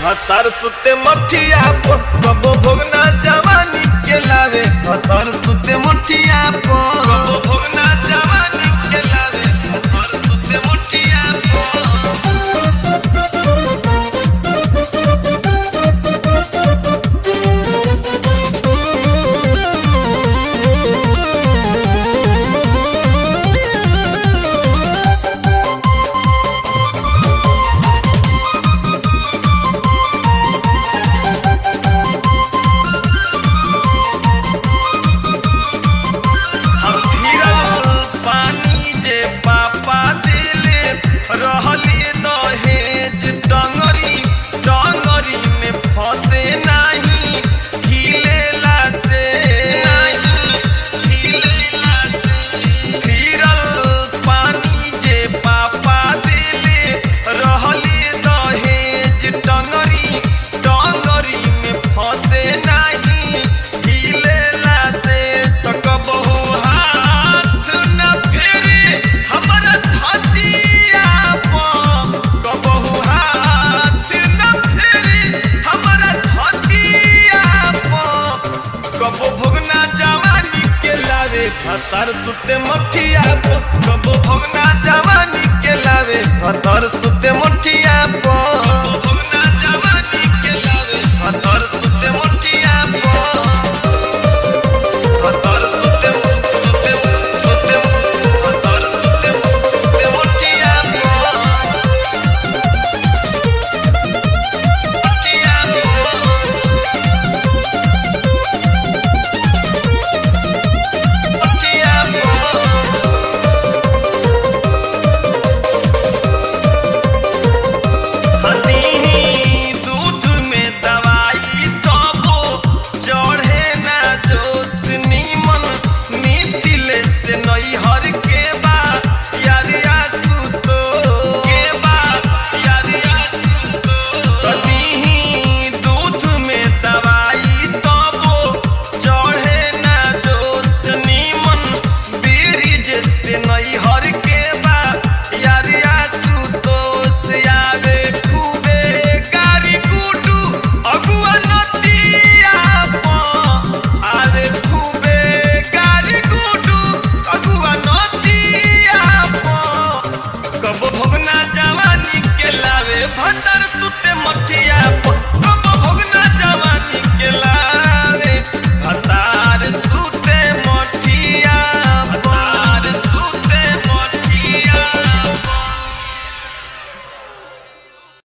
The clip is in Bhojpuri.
हतार सुते मठिया पो कबो भोगना जवानी के लावे हतार सुते मठिया पो कबो भोगना जवानी के लावे हतार सुते मठिया पो हम फिरल पानी जे पापा दिले रहली दहेज टंगरी टंगरी में फंसे नाही हिलेला से नाही हिलेला से फिरल पानी जे पापा दिले रहली दहेज टंगरी टंगरी में फंसे नाही हिलेला से तक बहु हाथ न फेरे हमरा धतिया पर कबहु हाथ न फेरे हमरा धतिया पर कबो भोगना जवानी के लावे हतार सुते मठिया पो कबो भोगना जवानी के लावे हतार सुते मठिया पो कबो भोगना जवानी के लावे हतार सुते मठिया पो हतार सुते सुते सुते हतार सुते सुते मठिया पो मठिया पो मठिया पो हनी दूध में दवाई तबो चढ़े ना जोश नीमन मिथिले से नैहर के बा यार आसुतो के बा यार आसुतो तनी दूध में दवाई तबो चढ़े ना जोश नीमन ब्रिज से नैहर